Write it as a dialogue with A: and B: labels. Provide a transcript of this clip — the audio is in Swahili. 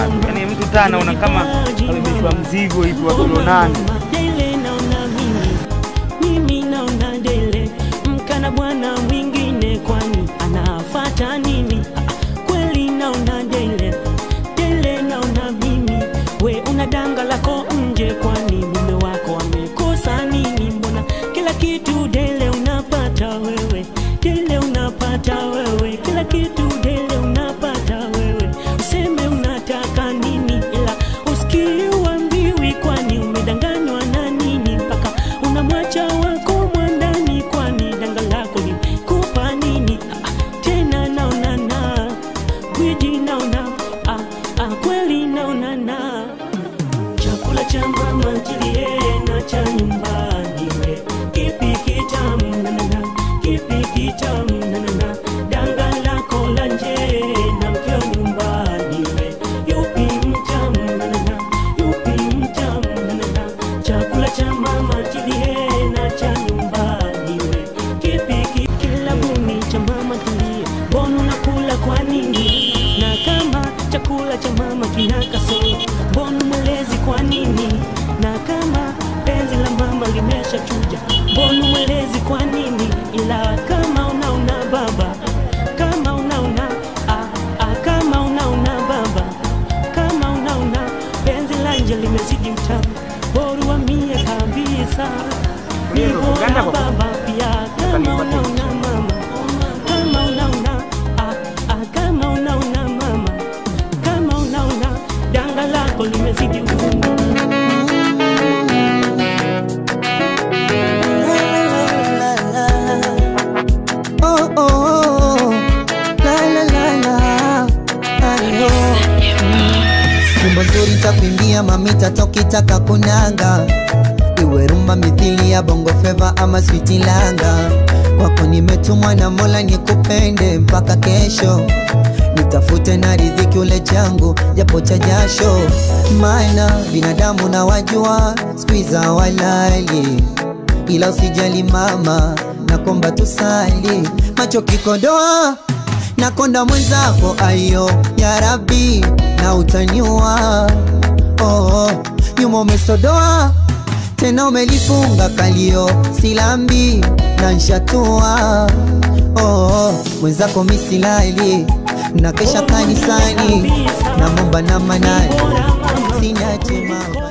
A: yani mtu taa anaona kama amebebeshwa mzigo hivi wa kilo nane.
B: Dele naona mimi, mimi naona dele mkana bwana mwingine, kwani anafata nini? Ah, Kweli naona dele dele naona mimi, we una danga lako nje, kwani mume wako amekosa nini? Mbona kila kitu dele unapata wewe, dele unapata wewe, kila kitu dele unapata wewe, useme unataka nini, ila usikii uambiwi, kwani umedanganywa na nini mpaka unamwacha wako mwandani, kwani danga lako ni kupa nini? Ah, ah, tena naonana gwiji naona ah, ah, kweli naonana chakula cha mama ntilie na cha nyumbani we kipi kitamu nanana kipi kitamu nanana danga lako la nje na mkeo nyumbani we yupi mtamu nanana yupi mtamu nanana chakula cha mama ntilie na cha nyumbani we kipi ki- kila buni cha mama tulie mbona unakula kwa nini na kama chakula cha mama kina kasoro mbona mwelezi kwa nini na kama penzi la mama limesha chuja mbona mwelezi kwa nini ila kama unaona baba kama unaona ah, ah, kama unaona baba kama unaona penzi la nje limezidi utamu bora uamie kabisa ni
A: Hiyo ndo
B: bora
A: Uganda kwa-
B: baba pia kama unaona mama kama unaona ah, ah, kama unaona mama kama unaona danga lako limezidi ngumu
C: Oh, oh, oh. La, la, la, la. Ayo. Nyimbo nzuri takuimbia mamita tokitaka kunanga iwe rumba mithili ya bongo feva ama switilanga kwako nimetumwa na mola nikupende mpaka kesho nitafute na ridhiki ule changu japo cha jasho maana binadamu na wajua skwiza walali ila usijali mama nakomba tusali macho kikodoa nakonda mwenzako ayo ya rabi na utaniua oh, oh. nyuma umesodoa tena umelifunga kalio silambi na nshatua oh, oh. mwenzako misilali na kesha kanisani na momba na manani sinache mama